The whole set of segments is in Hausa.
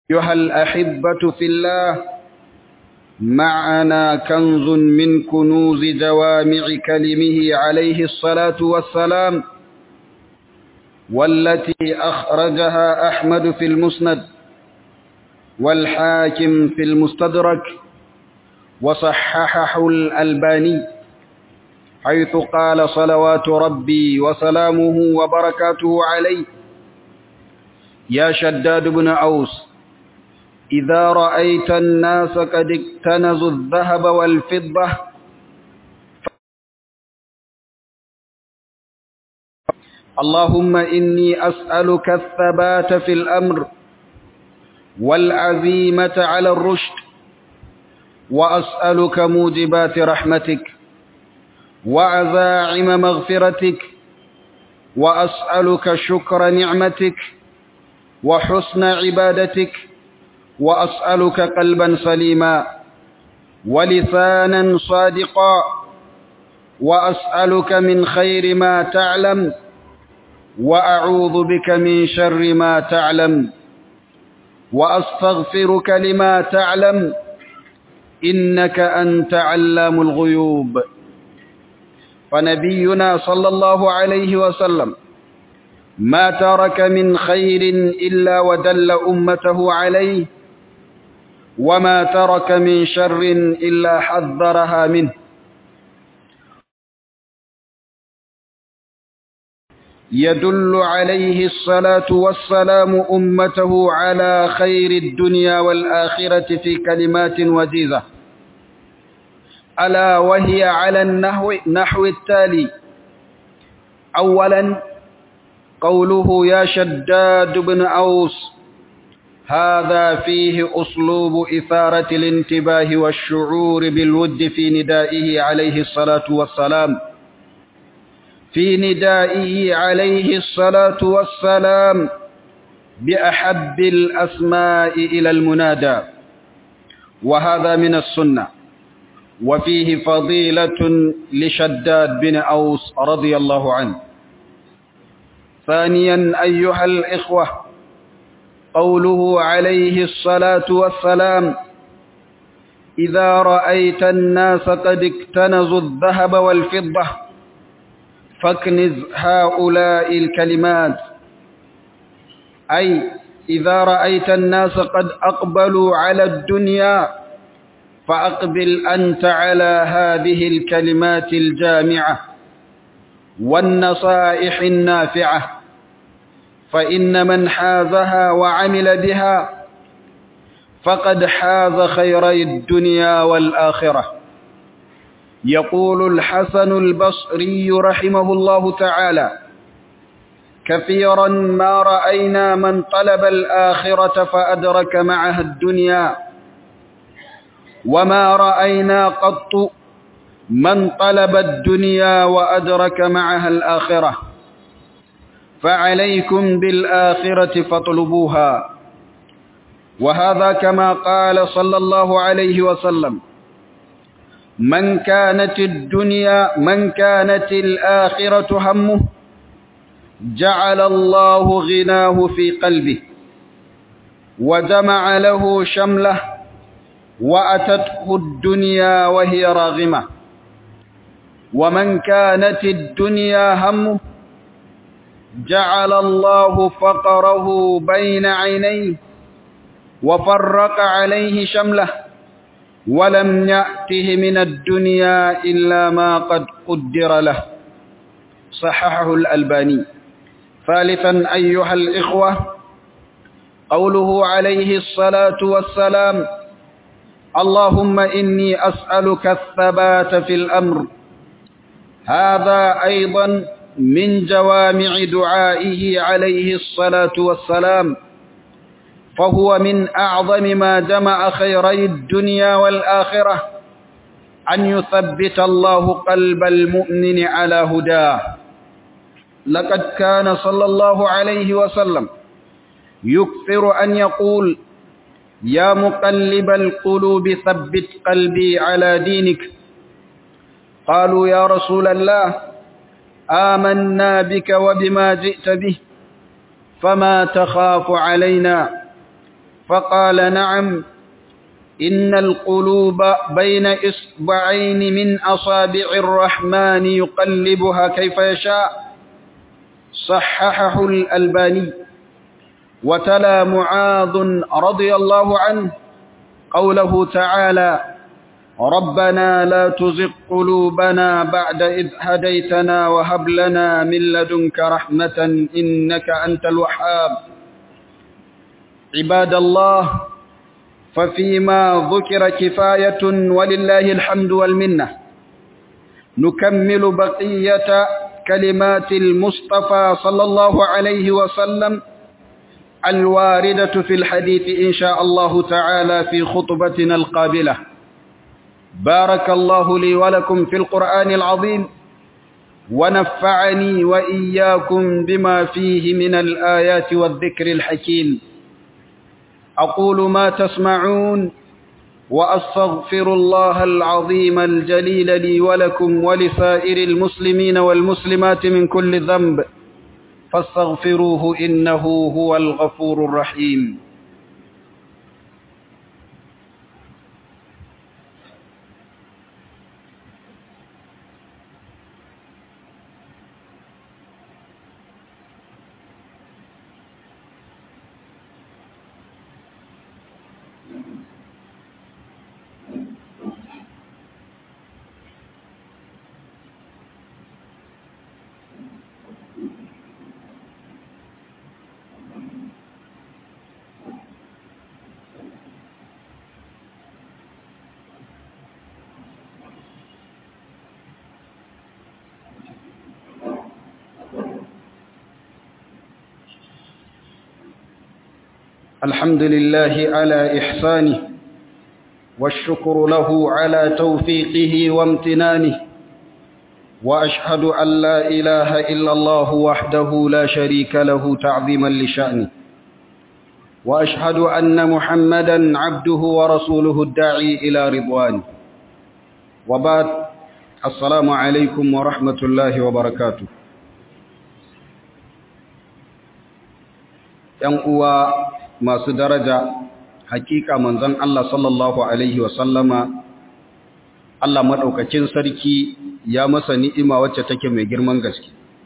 أيها الأحبة في الله معنا كنز من كنوز جوامع كلمه عليه الصلاة والسلام والتي أخرجها أحمد في المسند والحاكم في المستدرك وصححه الألباني حيث قال صلوات ربي وسلامه وبركاته عليه يا شداد بن أوس إذا رأيت الناس قد اكتنزوا الذهب والفضة اللهم إني أسألك الثبات في الأمر والعزيمة على الرشد وأسألك موجبات رحمتك وعزاعم مغفرتك وأسألك شكر نعمتك وحسن عبادتك وأسألك قلبا سليما ولسانا صادقا وأسألك من خير ما تعلم وأعوذ بك من شر ما تعلم وأستغفرك لما تعلم إنك أنت علام الغيوب فنبينا صلى الله عليه وسلم ما ترك من خير إلا ودل أمته عليه وما ترك من شر إلا حذرها منه يدل عليه الصلاة والسلام أمته على خير الدنيا والآخرة في كلمات وجيزة ألا وهي على النحو نحو التالي أولا قوله يا شداد بن أوس هذا فيه أسلوب إثارة الانتباه والشعور بالود في ندائه عليه الصلاة والسلام في ندائه عليه الصلاة والسلام بأحب الأسماء إلى المنادى وهذا من السنة وفيه فضيلة لشداد بن أوس رضي الله عنه ثانيا أيها الإخوة قوله عليه الصلاة والسلام إذا رأيت الناس قد اكتنزوا الذهب والفضة فاكنز هؤلاء الكلمات أي إذا رأيت الناس قد أقبلوا على الدنيا فأقبل أنت على هذه الكلمات الجامعة والنصائح النافعة فإن من حازها وعمل بها فقد حاز خيري الدنيا والآخرة يقول الحسن البصري رحمه الله تعالى كثيرا ما رأينا من طلب الآخرة فأدرك معها الدنيا وما رأينا قط من طلب الدنيا وأدرك معها الآخرة فعليكم بالآخرة فاطلبوها وهذا كما قال صلى الله عليه وسلم من كانت الدنيا من كانت الآخرة همه جعل الله غناه في قلبه وجمع له شمله وأتته الدنيا وهي راغمة ومن كانت الدنيا همه جعل الله فقره بين عينيه وفرق عليه شمله ولم يأته من الدنيا إلا ما قد قدر له صححه الألباني ثالثا أيها الإخوة قوله عليه الصلاة والسلام اللهم إني أسألك الثبات في الأمر هذا أيضا من جوامع دعائه عليه الصلاة والسلام فهو من أعظم ما جمع خيري الدنيا والآخرة أن يثبت الله قلب المؤمن على هداه لقد كان صلى الله عليه وسلم يكثر أن يقول يا مقلب القلوب ثبت قلبي على دينك قالوا يا رسول الله آمنا بك وبما جئت به فما تخاف علينا فقال نعم إن القلوب بين إصبعين من أصابع الرحمن يقلبها كيف يشاء صححه الألباني وتلا معاذ رضي الله عنه قوله تعالى ربنا لا تزغ قلوبنا بعد إذ هديتنا وهب لنا من لدنك رحمة إنك أنت الوهاب عباد الله ففيما ذكر كفاية ولله الحمد والمنة نكمل بقية كلمات المصطفى صلى الله عليه وسلم الواردة في الحديث إن شاء الله تعالى في خطبتنا القابلة بارك الله لي ولكم في القرآن العظيم ونفعني وإياكم بما فيه من الآيات والذكر الحكيم أقول ما تسمعون وأستغفر الله العظيم الجليل لي ولكم ولسائر المسلمين والمسلمات من كل ذنب فاستغفروه إنه هو الغفور الرحيم الحمد لله على إحسانه والشكر له على توفيقه وامتنانه وأشهد أن لا إله إلا الله وحده لا شريك له تعظيما لشأنه وأشهد أن محمدا عبده ورسوله الداعي إلى رضوانه وبعد السلام عليكم ورحمة الله وبركاته ينقوى masu daraja hakika manzon Allah sallallahu alaihi wasallama Allah madaukakin sarki ya masa ni'ima wacce take mai girman gaske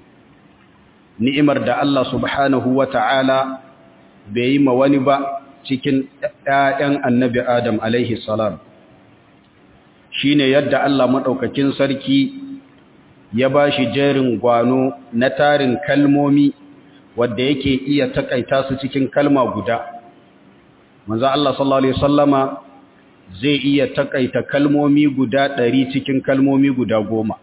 ni'imar da Allah subhanahu wata'ala bai yi ma wani ba cikin ƴaƴan annabi Adam alaihi salam shine yadda Allah madaukakin sarki ya bashi jerin gwano na tarin kalmomi wadda yake iya takaita su cikin kalma guda manzo Allah sallallahu alaihi wasallama zai iya takaita kalmomi guda ɗari cikin kalmomi guda goma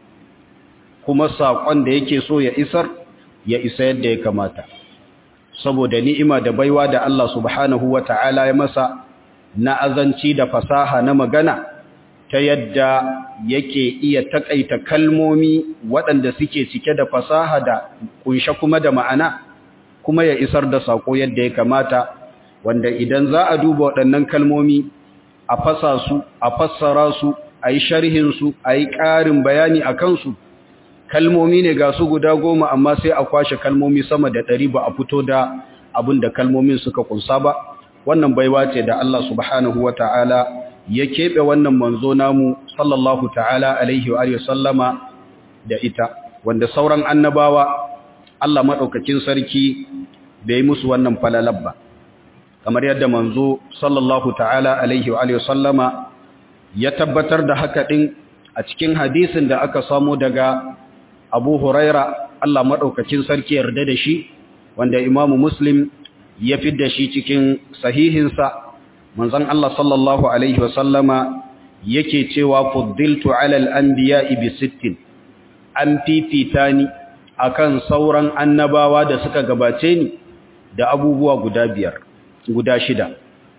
kuma saƙon da yake so ya isar ya isa yadda ya kamata saboda ni'ima da baiwa da Allah subhanahu wata'ala ya masa na azanci da fasaha na magana ta yadda yake iya takaita kalmomi waɗanda suke cike da fasaha da kunshe kuma da ma'ana kuma ya isar da sako yadda ya kamata wanda idan za a duba waɗannan kalmomi a fasa su a fassara su a yi sharhin su a yi ƙarin bayani a kansu kalmomi ne ga su guda goma amma sai a kwashe kalmomi sama da ɗari ba a fito da abin da kalmomin suka kunsa ba wannan baiwa ce da Allah subhanahu wa ta'ala ya keɓe wannan manzo namu sallallahu ta'ala alaihi wa sallama da ita wanda sauran annabawa Allah maɗaukakin sarki bai yi musu wannan falalar ba kamar yadda manzo sallallahu ta'ala alaihi wa sallama ya tabbatar da haka ɗin a cikin hadisin da aka samu daga abu huraira Allah maɗaukakin sarki yarda da shi wanda imamu muslim ya fi da shi cikin sahihinsa manzon Allah sallallahu alaihi wa sallama yake cewa fuddiltu alal anbiya'i bi sittin an fifita ni akan sauran annabawa da suka gabace ni da abubuwa guda biyar guda shida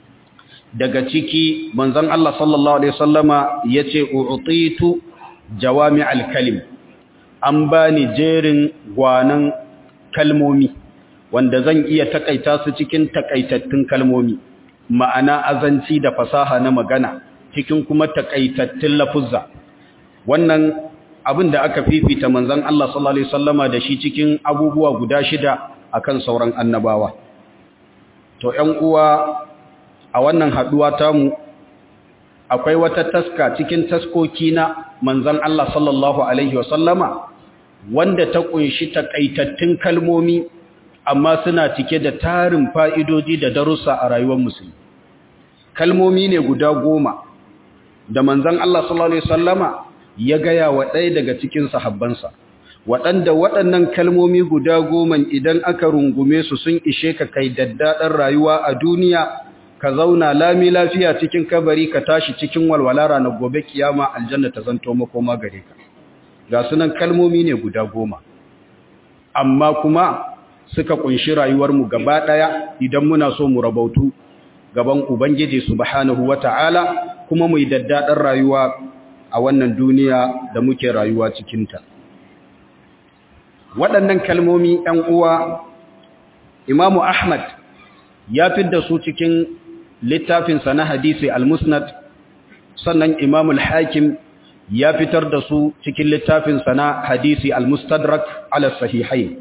daga ciki manzon Allah sallallahu alaihi wasallama yace u'titu jawami'al kalim an bani jerin gwanan kalmomi wanda zan iya takaita su cikin takaitattun kalmomi ma'ana azanci da fasaha na magana cikin kuma takaitattun lafuzza wannan abin da aka fifita manzon Allah sallallahu alaihi wasallama da shi cikin abubuwa guda shida akan sauran annabawa to ƴan uwa a wannan haduwa tamu akwai wata taska cikin taskoki na manzon Allah sallallahu alaihi wasallama wanda ta kunshi takaitattun kalmomi amma suna cike da tarin fa'idoji da darussa a rayuwar musulmi kalmomi ne guda goma da manzon Allah sallallahu alaihi wasallama ya gaya wa ɗaya daga cikin sahabbansa waɗanda waɗannan kalmomi guda goma idan aka rungume su sun ishe ka kai daddaɗar rayuwa a duniya ka zauna lami lafiya cikin kabari ka tashi cikin walwala ranar gobe kiyama aljanna ta zanto makoma gare ka ga sunan kalmomi ne guda goma amma kuma suka kunshi rayuwarmu gaba ɗaya idan muna so mu rabautu gaban ubangiji subhanahu wata'ala kuma mu yi daddaɗar rayuwa a wannan duniya da muke rayuwa cikinta waɗannan kalmomi ‘yan uwa imamu ahmad ya fidda su cikin littafinsa na hadisi al-musnad sannan imamul hakim ya fitar da su cikin littafinsa na hadisi al-mustadrak ala sahihai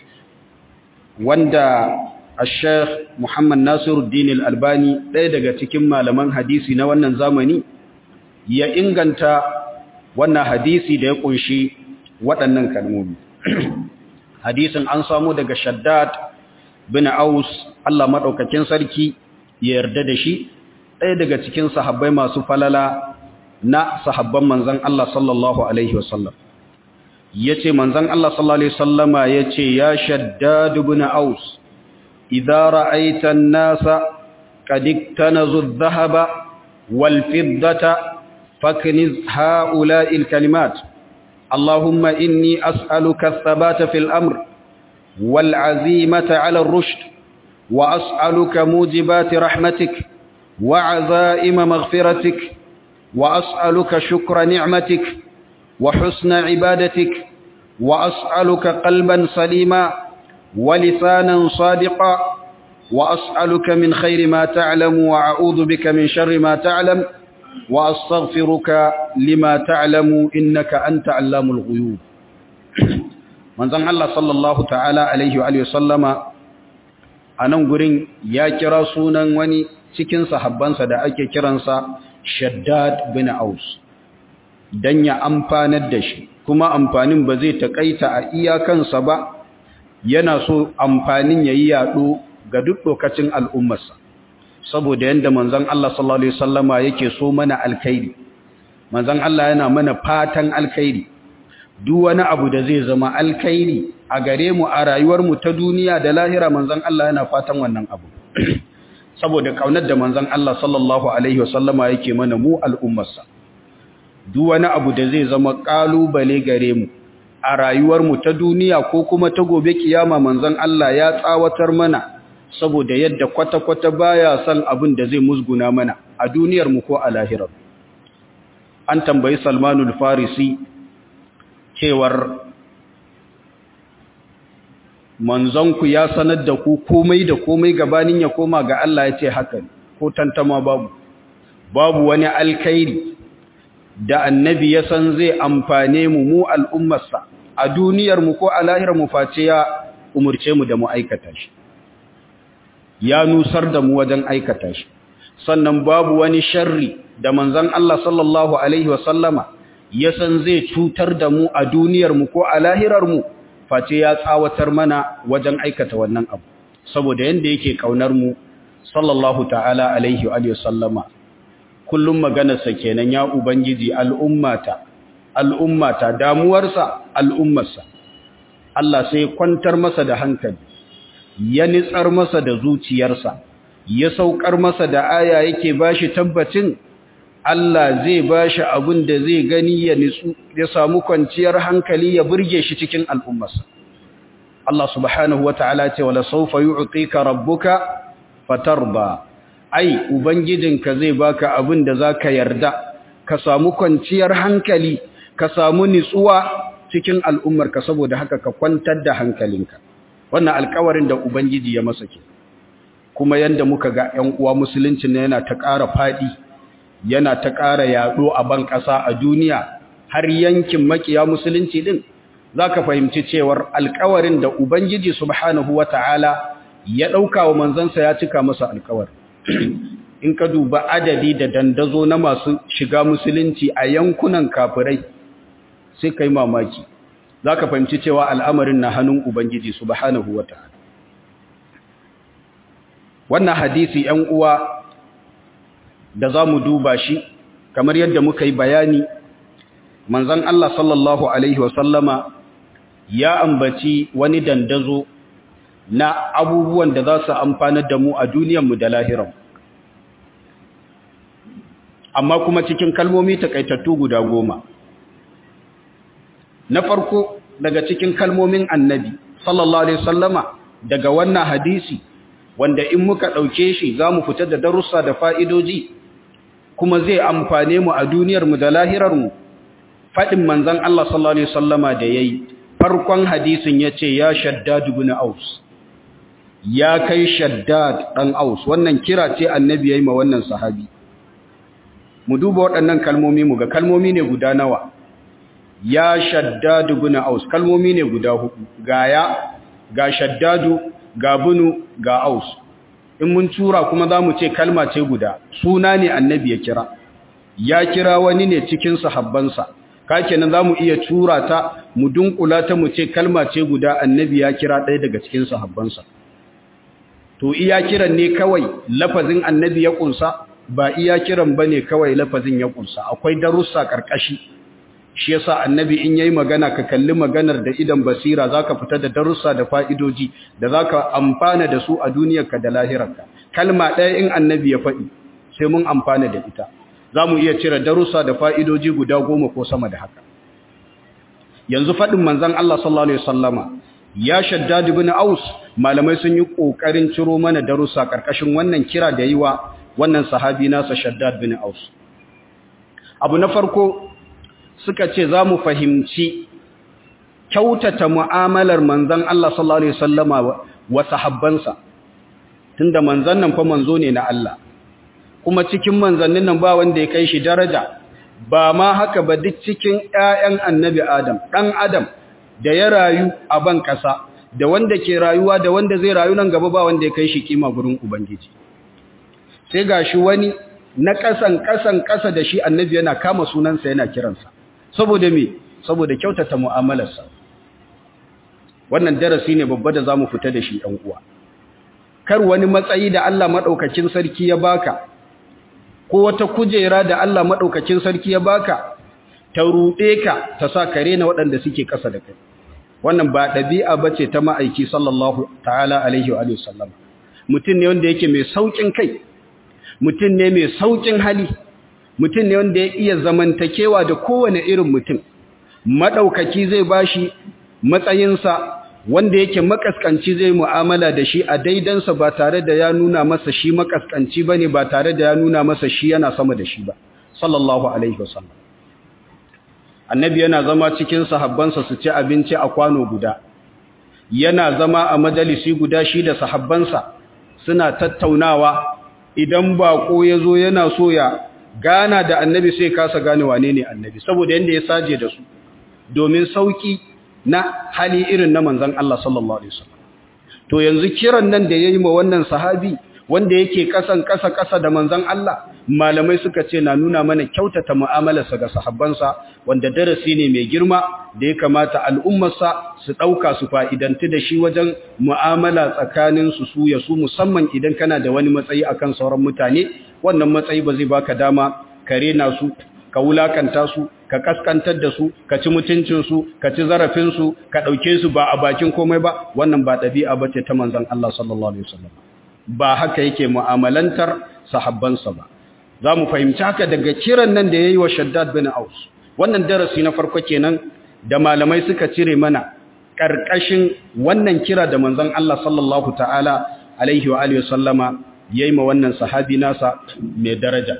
wanda al-sheikh muhammad nasiruddin al-albani ɗaya daga cikin malaman hadisi na wannan zamani ya inganta wannan hadisi da ya kunshi waɗannan kalmomi hadisin an samu daga shaddad bin aus Allah maɗaukakin sarki ya yarda da shi ɗaya daga cikin sahabbai masu falala na sahabban manzan Allah sallallahu alaihi wasallam yace manzan Allah sallallahu alaihi wasallama yace ya shaddad bin aus idza ra'aita an-nasa qad iktanazu adh-dhahaba wal fiddata fakniz ha'ula'i al-kalimat اللهم إني أسألك الثبات في الأمر والعزيمة على الرشد وأسألك موجبات رحمتك وعزائم مغفرتك وأسألك شكر نعمتك وحسن عبادتك وأسألك قلبا سليما ولسانا صادقا وأسألك من خير ما تعلم وأعوذ بك من شر ما تعلم وأستغفرك لما تعلم إنك أنت علام الغيوب من زن الله صلى الله تعالى عليه وآله وسلم أنا gurin ya kira sunan wani cikin sahabbansa da ake kiransa Shaddad bin Aus dan ya amfanar da shi kuma amfanin ba zai takaita a iyakansa ba yana so amfanin yayi yado ga duk lokacin al'ummarsa saboda yanda manzon Allah sallallahu alaihi wasallama yake so mana alkhairi manzon Allah yana mana fatan alkhairi duk wani abu da zai zama alkhairi a gare mu a rayuwar mu ta duniya da lahira manzon Allah yana fatan wannan abu saboda kaunar da manzon Allah sallallahu alaihi wasallama yake mana mu al'ummarsa duk wani abu da zai zama kalubale gare mu a rayuwar mu ta duniya ko kuma ta gobe kiyama manzon Allah ya tsawatar mana saboda yadda kwata-kwata baya son abin da zai musguna mana a duniyar mu ko a lahirar an tambayi salmanul farisi cewar manzonku ya sanar da ku komai da komai gabanin ya koma ga Allah ya ce haka ko tantama babu babu wani alkhairi da annabi ya san zai amfane mu mu al'ummarsa a duniyar mu ko a lahirar mu face ya umurce mu da mu aikata shi ya nusar da mu wajen aikata shi sannan babu wani sharri da manzon Allah sallallahu alaihi wasallama ya san zai cutar da mu a duniyar mu ko a lahirar mu face ya tsawatar mana wajen aikata wannan abu saboda yanda yake kaunar mu sallallahu ta'ala alaihi wa sallama kullum maganarsa kenan ya ubangiji al'ummata al'ummata damuwarsa al'ummarsa Allah sai kwantar masa da hankali ya nitsar masa da zuciyarsa ya saukar masa da aya yake bashi tabbacin Allah zai bashi abin da zai gani ya nitsu ya samu kwanciyar hankali ya burge shi cikin al'ummarsa Allah subhanahu wata'ala ce wala sawfa yu'tika rabbuka fatarba ai ubangijinka zai baka abin da zaka yarda ka samu kwanciyar hankali ka samu nitsuwa cikin al'ummarka saboda haka ka kwantar da hankalinka wannan alkawarin da ubangiji ya masa ke kuma yanda muka ga ƴan uwa musulunci ne yana ta ƙara fadi yana ta ƙara yaɗo a ban ƙasa a duniya har yankin makiya musulunci din zaka fahimci cewar alkawarin da ubangiji subhanahu wataala ya ɗauka wa manzansa ya cika masa alkawar in ka duba adadi da dandazo na masu shiga musulunci a yankunan kafirai sai kai mamaki za ka fahimci cewa al'amarin na hannun Ubangiji subhanahu wa ta'ala. Wannan hadisi ‘yan uwa da za mu duba shi, kamar yadda muka yi bayani, manzan Allah sallallahu Alaihi wasallama ya ambaci wani dandazo na abubuwan da za su amfanar da mu a duniyanmu da lahiran. Amma kuma cikin kalmomi takaitattu guda goma. na farko daga cikin kalmomin annabi sallallahu alaihi wasallama daga wannan hadisi wanda in muka dauke shi zamu fita da darussa da fa'idoji kuma zai amfane mu a duniyar mu da lahirar mu fadin manzon Allah sallallahu alaihi wasallama da yayi farkon hadisin yace ya shaddad ibn aus ya kai shaddad dan aus wannan kira ce annabi yayi ma wannan sahabi mu duba waɗannan kalmomi mu ga kalmomi ne guda nawa ya shaddadu bin aus kalmomi ne guda hudu ga ya ga shaddadu ga bunu ga aus in mun tura kuma zamu ce kalma ce guda suna ne annabi ya kira ya kira wani ne cikin sahabbansa kakenan zamu iya tura ta mu dunkula ta mu ce kalma ce guda annabi ya kira ɗaya daga cikin sahabbansa to iya kiran ne kawai lafazin annabi ya kunsa ba iya kiran bane kawai lafazin ya kunsa akwai darussa karkashi shi yasa annabi in yayi magana ka kalli maganar da idan basira zaka fita da darussa da fa'idoji da zaka amfana da su a duniyarka da lahirarka kalma ɗaya in annabi ya faɗi sai mun amfana da ita zamu iya cire darussa da fa'idoji guda goma ko sama da haka yanzu faɗin manzon Allah sallallahu alaihi wasallama ya shaddad ibn aus malamai sun yi kokarin ciro mana darussa karkashin wannan kira da yiwa wannan sahabi nasa shaddad bin aus abu na farko suka ce za mu fahimci kyautata mu'amalar manzan Allah sallallahu Alaihi wasallama wa sahabbansa tunda manzan nan fa manzo ne na Allah kuma cikin manzannin nan ba wanda ya kai shi daraja ba ma haka ba duk cikin ƴaƴan annabi Adam ɗan Adam da ya rayu a ban ƙasa da wanda ke rayuwa da wanda zai rayu nan gaba ba wanda ya kai shi kima gurin Ubangiji sai gashi wani na ƙasan ƙasan ƙasa da shi annabi yana kama sunansa yana kiransa saboda me saboda kyautata mu'amalarsa wannan darasi ne babba da zamu fita da shi ɗan uwa kar wani matsayi da Allah madaukakin sarki ya baka ko wata kujera da Allah madaukakin sarki ya baka ta rude ka ta sa kare na waɗanda suke ƙasa da kai wannan ba ɗabi'a bace ta ma'aiki sallallahu ta'ala alaihi wa sallam mutum ne wanda yake mai saukin kai mutum ne mai saukin hali mutum ne wanda ya iya zamantakewa da kowane irin mutum maɗaukaki zai bashi matsayinsa wanda yake makaskanci zai mu'amala da shi a daidansa ba tare da ya nuna masa shi makaskanci ba ne ba tare da ya nuna masa shi yana sama da shi ba sallallahu alaihi wasallam annabi yana zama cikin sahabbansa su ci abinci a kwano guda yana zama a majalisi guda shi da sahabbansa suna tattaunawa idan bako ya zo yana so ya gana da annabi sai kasa gane wane ne annabi saboda yanda ya saje da su domin sauki na hali irin na manzon Allah sallallahu alaihi wasallam to yanzu kiran nan da yayi ma wannan sahabi wanda yake kasan kasa kasa da manzon Allah malamai suka ce na nuna mana kyautata mu'amalarsa ga sahabbansa wanda darasi ne mai girma da ya kamata al'ummarsa su dauka su fa'idanti da shi wajen mu'amala tsakanin su su ya su musamman idan kana da wani matsayi akan sauran mutane wannan matsayi ba zai baka dama ka rena su ka wulakanta su ka kaskantar da su ka ci mutuncin su ka ci zarafin su ka dauke su ba a bakin komai ba wannan ba dabi'a bace ta manzon Allah sallallahu alaihi wasallam ba haka yake mu'amalantar sahabbansa ba za mu fahimci haka daga kiran nan da yayi wa Shaddad bin Aus wannan darasi na farko kenan da malamai suka cire mana karkashin wannan kira da manzon Allah sallallahu ta'ala alaihi wa alihi wasallama yayi ma wannan sahabi nasa mai daraja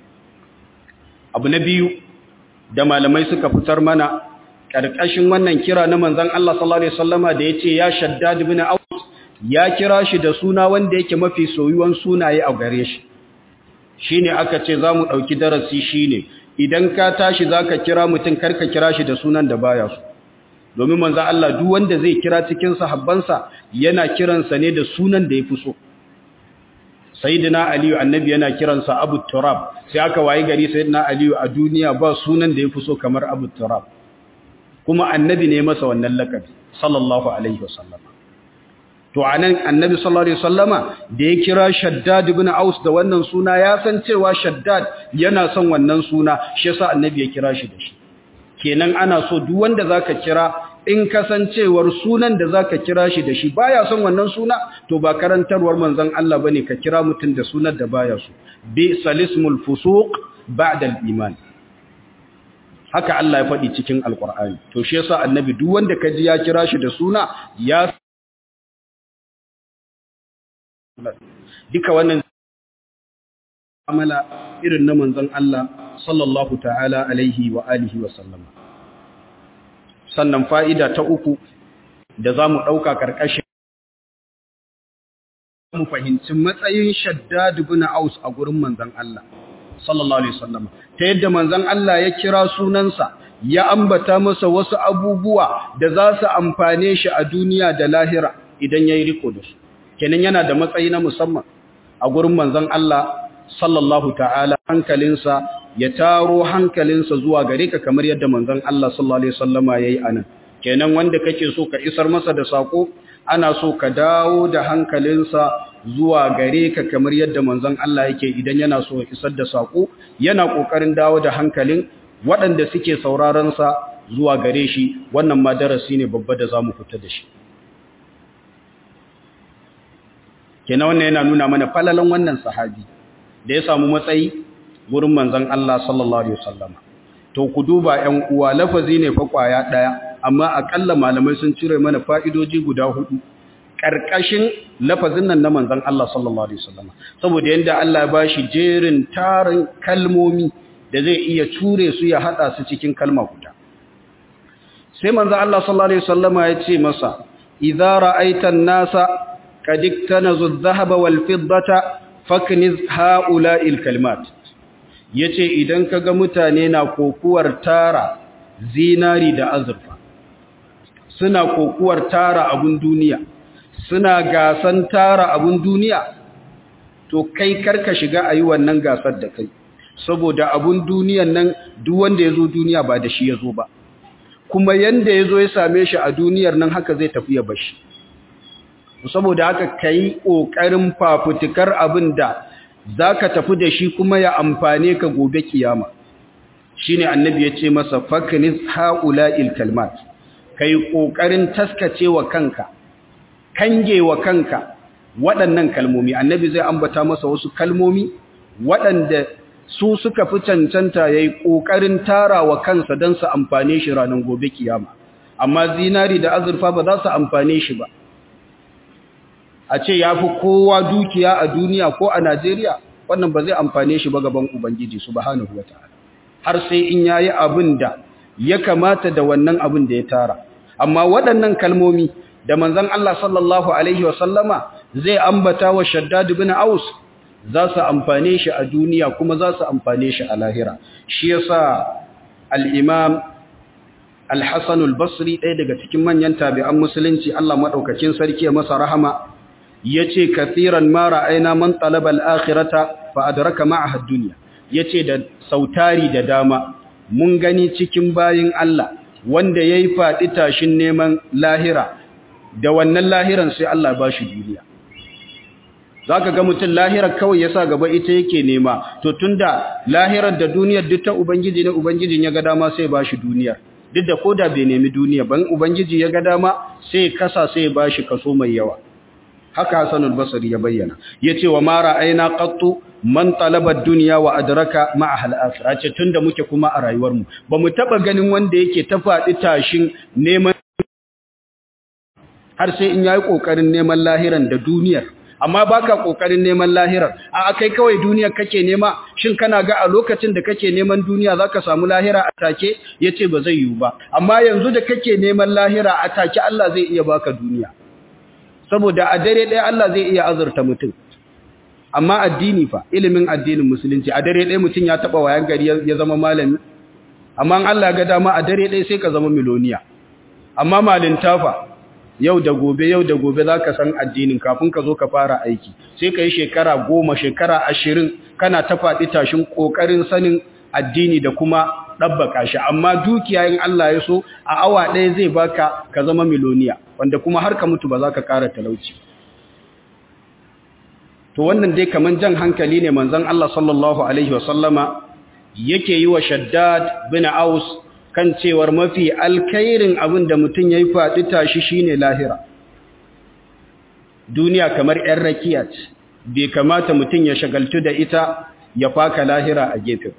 abu na biyu da malamai suka fitar mana ƙarƙashin wannan kira na manzon Allah sallallahu alaihi wasallama da yace ya Shaddad ibn Aus ya kira shi da suna wanda yake mafi soyuwan sunaye a gare shi shine aka ce zamu dauki darasi shine idan ka tashi zaka kira mutum karka kira shi da sunan da baya so domin manzon Allah duk wanda zai kira cikin sahabbansa yana kiransa ne da sunan da yafi so sayyidina aliyu annabi yana kiransa abu turab sai aka wayi gari sayyidina aliyu a duniya ba sunan da yafi so kamar abu turab kuma annabi ne masa wannan lakabi sallallahu alaihi wasallam to anan annabi sallallahu alaihi wasallama da ya kira shaddad ibn aus da wannan suna ya san cewa shaddad yana son wannan suna shi yasa annabi ya kira shi da shi kenan ana so duk wanda zaka kira in kasancewar sunan da zaka kira shi da shi baya son wannan suna to ba karantarwar manzon Allah bane ka kira mutun da sunan da baya so bi salismul fusuq ba'da al-iman haka Allah ya faɗi cikin alqur'ani to shi yasa annabi duk wanda kaji ya kira shi da suna ya duka wannan amala irin na manzon Allah sallallahu ta'ala alaihi wa alihi wa sallama sannan fa'ida ta uku da za mu ɗauka ƙarƙashin mu fahimci matsayin shaddad ibn aus a gurin manzon Allah sallallahu alaihi wasallam ta yadda manzon Allah ya kira sunansa ya ambata masa wasu abubuwa da za su amfane shi a duniya da lahira idan yayi riko da su kenan yana da matsayi na musamman a gurin manzon Allah sallallahu ta'ala hankalinsa ya taro hankalinsa zuwa gare ka kamar yadda manzon Allah sallallahu alaihi wasallama yayi anan kenan wanda kake so ka isar masa da sako ana so ka dawo da hankalinsa zuwa gare ka kamar yadda manzon Allah yake idan yana so ya isar da sako yana kokarin dawo da hankalin waɗanda suke sauraron sa zuwa gare shi wannan ma darasi ne babba da zamu fita da shi kenan wannan yana nuna mana falalan wannan sahabi da ya samu matsayi gurin manzon Allah sallallahu alaihi wasallama to ku duba 'yan uwa lafazi ne fa kwaya daya amma akalla malamai sun cire mana fa'idoji guda hudu karkashin lafazin nan na manzon Allah sallallahu alaihi wasallama saboda yanda Allah ya bashi jerin tarin kalmomi da zai iya ture su ya hada su cikin kalma guda sai manzon Allah sallallahu alaihi wasallama ya ce masa idza ra'aita an-nasa qad iktanazu adh-dhahaba wal-fiddata fakniz ha'ula'il kalimat yace idan kaga mutane na kokuwar tara zinari da azurfa suna kokuwar tara abun duniya suna gasan tara abun duniya to kai karka shiga ayi wannan gasar da kai saboda abun duniyan nan duk wanda yazo duniya ba da shi yazo ba kuma yanda yazo ya same shi a duniyar nan haka zai tafi ya bashi saboda haka kai kokarin fafutukar abin da zaka tafi da shi kuma ya amfane ka gobe kiyama shine annabi ya ce masa faknis haula'il kalmat kai kokarin taskacewa kanka kangewa kanka waɗannan kalmomi annabi zai ambata masa wasu kalmomi waɗanda su suka fi cancanta yayi kokarin tarawa kansa don su amfane shi ranar gobe kiyama amma zinari da azurfa ba za su amfane shi ba a ce ya fi kowa dukiya a duniya ko a Najeriya wannan ba zai amfane shi ba gaban Ubangiji subhanahu wata'ala har sai in yayi abin da ya kamata da wannan abin da ya tara amma waɗannan kalmomi da manzon Allah sallallahu alaihi wasallama zai ambata wa Shaddad ibn Aus za su amfane shi a duniya kuma za su amfane shi a lahira shi yasa al-Imam Al-Hasan al-Basri ɗaya daga cikin manyan tabi'an musulunci Allah madaukakin sarki ya masa rahama yace kathiran ma ra'ayna man talaba al-akhirata fa adraka ma'aha ad-dunya yace da sautari da dama mun gani cikin bayin Allah wanda yayi fadi tashin neman lahira da wannan lahiran sai Allah ba shi duniya zaka ga mutum lahirar kawai yasa gaba ita yake nema to tunda lahirar da duniyar duk ta ubangiji ne ubangijin ya ga dama sai ba shi duniyar duk da koda bai nemi duniya ban ubangiji ya ga dama sai kasa sai ba shi kaso mai yawa haka Hassan al-Basri ya bayyana yace wa mara aina qattu man talaba ad-dunya wa adraka ma'aha al-akhirah ce tunda muke kuma a rayuwar mu bamu taba ganin wanda yake ta fadi tashin neman har sai in yayi kokarin neman lahiran da duniyar amma baka kokarin neman lahirar a kai kawai duniyar kake nema shin kana ga a lokacin da kake neman duniya zaka samu lahira a take yace ba zai yiwu ba amma yanzu da kake neman lahira a take Allah zai iya baka duniya saboda a dare ɗaya Allah zai iya azurta mutum amma addini fa ilimin addinin musulunci a dare ɗaya mutum ya taɓa wayan gari ya zama malami amma Allah ga dama a dare ɗaya sai ka zama miloniya amma malinta fa yau da gobe yau da gobe za ka san addinin kafin ka zo ka fara aiki sai ka yi shekara goma shekara ashirin kana ta faɗi tashin ƙoƙarin sanin addini da kuma ɗabbaka shi amma dukiya in Allah ya so a awa ɗaya zai baka ka zama miloniya wanda kuma har ka mutu ba za ka ƙara talauci to wannan dai kaman jan hankali ne manzon Allah sallallahu alaihi wasallama yake yi wa Shaddad bin Aus kan cewar mafi alkhairin abin da mutum yayi faɗi tashi shine lahira duniya kamar ƴan rakiya ce bai kamata mutum ya shagaltu da ita ya faka lahira a gefe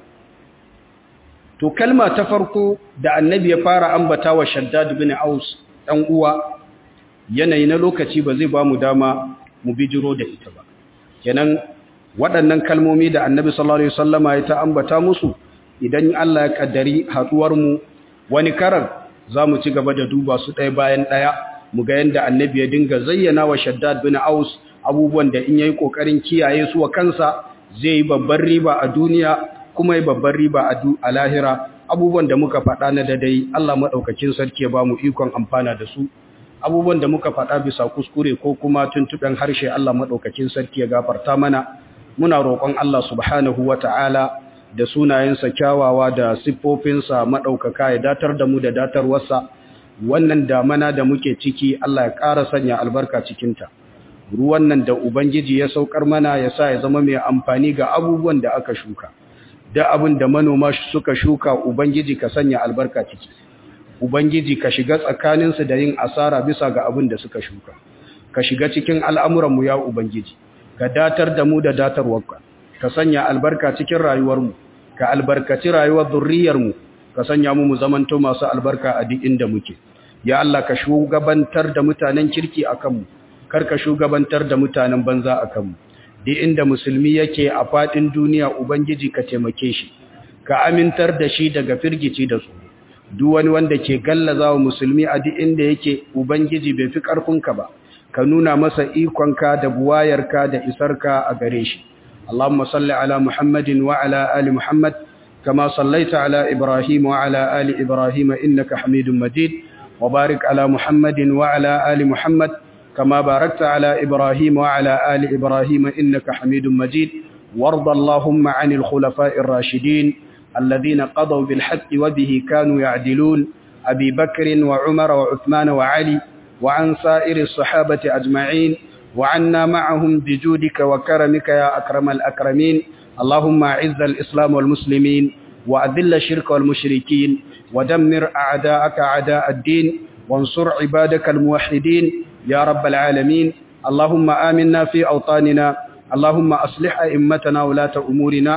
to kalma ta farko da annabi ya fara ambata wa Shaddad bin Aus dan uwa yanayi na lokaci ba zai ba mu dama mu bijiro da ita ba kenan waɗannan kalmomi da annabi sallallahu alaihi wasallama ya ta ambata musu idan Allah ya kaddari haduwar mu wani karar zamu ci gaba da duba su ɗaya bayan ɗaya mu ga yanda annabi ya dinga zayyana wa Shaddad bin Aus abubuwan da in yayi kokarin kiyaye su wa kansa zai yi babbar riba a duniya kuma yi babbar riba a lahira abubuwan da muka faɗa na dadai Allah madaukakin sarki ya bamu ikon amfana da su abubuwan da muka faɗa bisa kuskure ko kuma tuntuɓen harshe Allah maɗaukakin sarki ya gafarta mana muna roƙon Allah subhanahu wa ta'ala da sunayensa kyawawa da siffofinsa maɗaukaka ya datar da mu da datarwarsa wannan damana da muke ciki Allah ya ƙara sanya albarka cikinta ruwan nan da Ubangiji ya saukar mana ya sa ya zama mai amfani ga abubuwan da aka shuka da abin da manoma suka shuka Ubangiji ka sanya albarka ciki Ubangiji ka shiga tsakaninsu da yin asara bisa ga abin da suka shuka, ka shiga cikin al'amuranmu ya Ubangiji, ka datar da mu da datarwarka, ka sanya albarka cikin rayuwarmu, ka albarkaci rayuwar zurriyarmu, ka sanya mu mu zamanto masu albarka a duk inda muke. Ya Allah ka shugabantar da mutanen kirki a kanmu, kar ka shugabantar da mutanen banza a kanmu. Duk inda musulmi yake a faɗin duniya Ubangiji ka taimake shi, ka amintar da shi daga firgici da tsoro. duk wani wanda ke gallaza wa musulmi a duk inda yake ubangiji bai fi ƙarfinka ba ka nuna masa ikonka da buwayarka da isarka a gare shi Allahumma salli ala Muhammadin wa ala ali Muhammad kama sallaita ala Ibrahim wa ala ali Ibrahim innaka Hamidum Majid wa barik ala Muhammadin wa ala ali Muhammad kama barakta ala Ibrahim wa ala ali Ibrahim innaka Hamidum Majid warda Allahumma 'anil khulafa'ir rashidin الذين قضوا بالحق وبه كانوا يعدلون أبي بكر وعمر وعثمان وعلي وعن سائر الصحابة أجمعين وعنا معهم بجودك وكرمك يا أكرم الأكرمين اللهم أعز الإسلام والمسلمين وأذل الشرك والمشركين ودمر أعداءك أعداء الدين وانصر عبادك الموحدين يا رب العالمين اللهم آمنا في أوطاننا اللهم أصلح أئمتنا ولاة أمورنا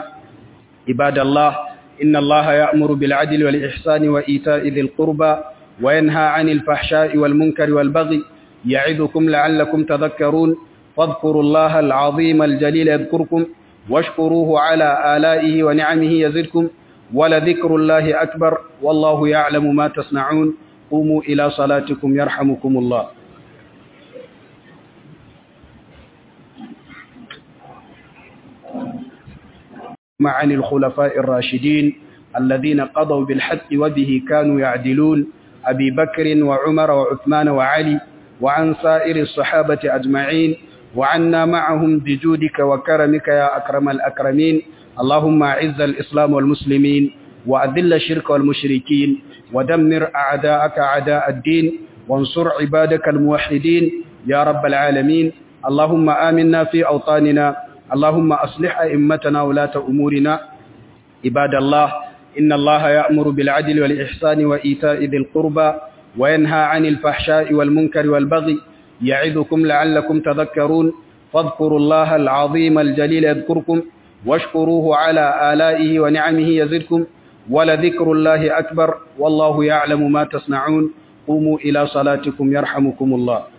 عباد الله إن الله يأمر بالعدل والإحسان وإيتاء ذي القربى وينهى عن الفحشاء والمنكر والبغي يعظكم لعلكم تذكرون فاذكروا الله العظيم الجليل يذكركم واشكروه على آلائه ونعمه يزدكم ولذكر الله أكبر والله يعلم ما تصنعون قوموا إلى صلاتكم يرحمكم الله عن الخلفاء الراشدين الذين قضوا بالحق وبه كانوا يعدلون أبي بكر وعمر وعثمان وعلي وعن سائر الصحابة أجمعين وعنا معهم بجودك وكرمك يا أكرم الأكرمين اللهم أعز الإسلام والمسلمين وأذل الشرك والمشركين ودمر أعداءك أعداء الدين وانصر عبادك الموحدين يا رب العالمين اللهم آمنا في أوطاننا اللهم أصلح أئمتنا ولاة أمورنا عباد الله إن الله يأمر بالعدل والإحسان وإيتاء ذي القربى وينهى عن الفحشاء والمنكر والبغي يعظكم لعلكم تذكرون فاذكروا الله العظيم الجليل يذكركم واشكروه على آلائه ونعمه يزدكم ولذكر الله أكبر والله يعلم ما تصنعون قوموا إلى صلاتكم يرحمكم الله